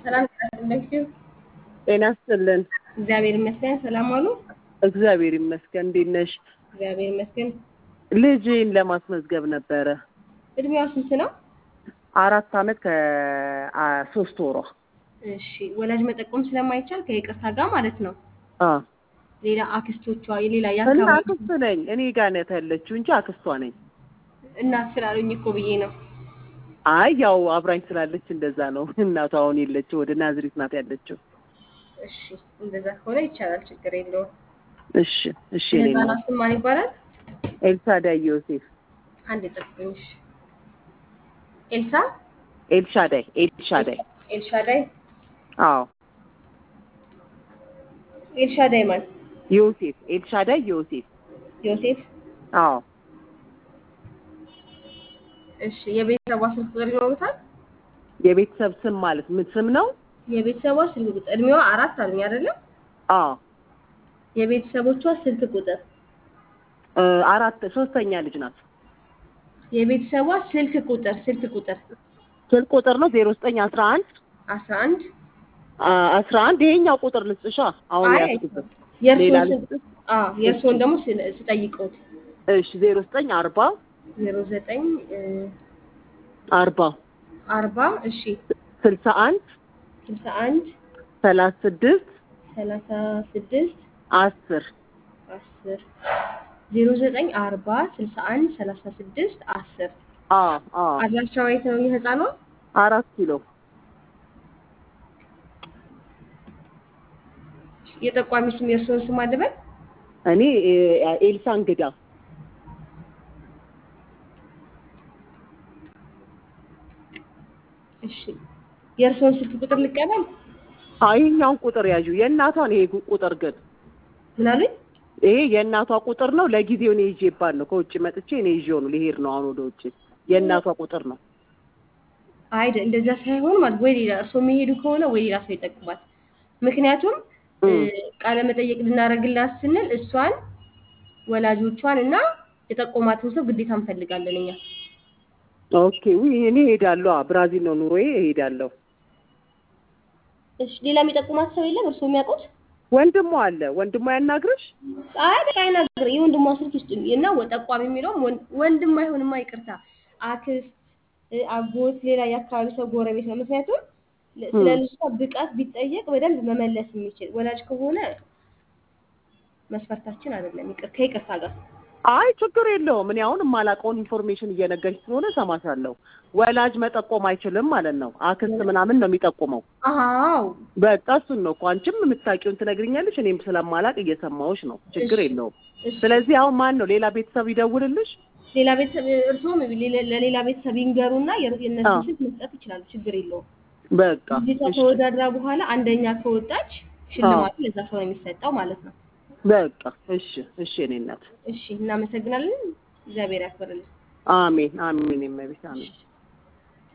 ሰላም እንደምሽው ጤና ይስጥልን። እግዚአብሔር ይመስገን። ሰላም አሉ። እግዚአብሔር ይመስገን። እንዴት ነሽ? እግዚአብሔር ይመስገን። ልጅን ለማስመዝገብ ነበረ። እድሜዋ ስንት ነው? አራት አመት ከሶስት ወሯ። እሺ ወላጅ መጠቆም ስለማይቻል ከይቅርታ ጋር ማለት ነው። አ ሌላ አክስቶቿ የሌላ እና የአካባቢ አክስት ነኝ እኔ ጋር ነው ያለችው እንጂ አክስቷ ነኝ። እናት ስላሉኝ እኮ ብዬ ነው። አይ ያው አብራኝ ስላለች እንደዛ ነው። እናቷ አሁን የለችው ወደ ናዝሬት ናት ያለችው። እሺ እንደዛ ከሆነ ይቻላል፣ ችግር የለውም። እሺ እሺ እኔ ነው የህፃናት ስም ማን ይባላል? ኤልሳዳይ ዮሴፍ አንድ የጠብቁኝ። እሺ ኤልሳ ኤልሻዳይ ኤልሻዳይ ኤልሻዳይ አዎ ኤልሻዳይ ማን? ዮሴፍ ኤልሻዳይ ዮሴፍ ዮሴፍ አዎ እሺ የቤተሰቧ ስልክ ቁጥር ይኖሩታል? የቤተሰብ ስም ማለት ምን ስም ነው? የቤተሰቧ ስልክ ቁጥር እድሜዋ አራት አሉኝ አይደለም? አዎ የቤተሰቦቿ ስልክ ቁጥር እ አራት ሶስተኛ ልጅ ናት። የቤተሰቧ ስልክ ቁጥር ስልክ ቁጥር ስልክ ቁጥር ነው ዜሮ ዘጠኝ አስራ አንድ አስራ አንድ አስራ አንድ ይሄኛው ቁጥር ልስጥሻ አሁን አይ ያስኩበት ሌላ የእርስዎን ልስጥ ስልክ አዎ የእርስዎን ደግሞ ስለ- ስጠይቅዎት እሺ ዜሮ ዘጠኝ አርባ ዜሮ ዘጠኝ አርባ አርባ እሺ ስልሳ አንድ ስልሳ አንድ ሰላሳ ስድስት ሰላሳ ስድስት አስር አስር ዜሮ ዘጠኝ አርባ ስልሳ አንድ ሰላሳ ስድስት አስር አ አ አድራሻዋ የት ነው የህፃኗ? አራት ኪሎ የጠቋሚ ስም የእርስዎን ስም አልበል እኔ እ፣ ኤልሳ እንግዳ እሺ የእርስዎን ስልክ ቁጥር ልቀበል አይ ይሄኛውን ቁጥር ያዡ የእናቷን ይሄ ጉ- ቁጥር ግን ምን አሉኝ? ይሄ የእናቷ ቁጥር ነው ለጊዜው እኔ ይዤ ባል ነው ከውጭ መጥቼ እኔ ይዤው ነው ልሄድ ነው አሁን ወደ ውጭ የእናቷ ቁጥር ነው አይደ እንደዛ ሳይሆን ማለት ወይ ሌላ እርስዎ የሚሄዱ ከሆነ ወይ ሌላ ሰው ይጠቅማል። ምክንያቱም እ፣ እም። ቃለ መጠየቅ ልናደርግላት ስንል እሷን ወላጆቿን እና የጠቆማትን ሰው ግዴታ እንፈልጋለን እኛ። ኦኬ ውይ እኔ እሄዳለሁ አ፣ ብራዚል ነው ኑሮዬ እሄዳለሁ እሺ ሌላ የሚጠቁማት ሰው የለም እርስዎ የሚያውቁት? ወንድሟ አለ ወንድሟ ያናግርሽ አይ በቃ አይናገር የወንድሟ ስልክ ይስጡኝ እና ወ- ጠቋሚ የሚለውም ወን- ወንድም አይሆንማ ይቅርታ፣ አክስት፣ እ፣ አጎት፣ ሌላ የአካባቢ ሰው ጎረቤት ነው። ምክንያቱም ለ- ስለ እም። ልጅቷ ብቃት ቢጠየቅ በደንብ መመለስ የሚችል ወላጅ ከሆነ መስፈርታችን አይደለም። ይቅር ከይቅርታ ጋር አይ ችግር የለውም። እኔ አሁን የማላውቀውን ኢንፎርሜሽን እየነገርሽ ስለሆነ እሰማሻለሁ። ወላጅ መጠቆም አይችልም ማለት ነው። አክስት ምናምን ነው የሚጠቁመው። አዎ በቃ እሱን ነው እኮ አንቺም የምታውቂውን ትነግሪኛለሽ፣ እኔም ስለማላቅ እየሰማሁሽ ነው። ችግር እሺ የለውም። እሺ ስለዚህ አሁን ማን ነው ሌላ ቤተሰብ ይደውልልሽ? ሌላ ቤተሰብ እርስዎም ሌላ- ለሌላ ቤተሰብ ይንገሩና የር- አዎ የእነሱን ስልክ መስጠት ይችላሉ። ችግር የለውም። በቃ ልጅቷ እሺ። ተወዳድራ በኋላ አንደኛ ከወጣች አዎ ሽልማቱ ለዛ ሰው ነው የሚሰጠው ማለት ነው። በቃ እሺ፣ እሺ የእኔ እናት እሺ እናመሰግናለን። እግዚአብሔር ያክብርልን። አሜን፣ አሜን። የእመቤት አሜን። እሺ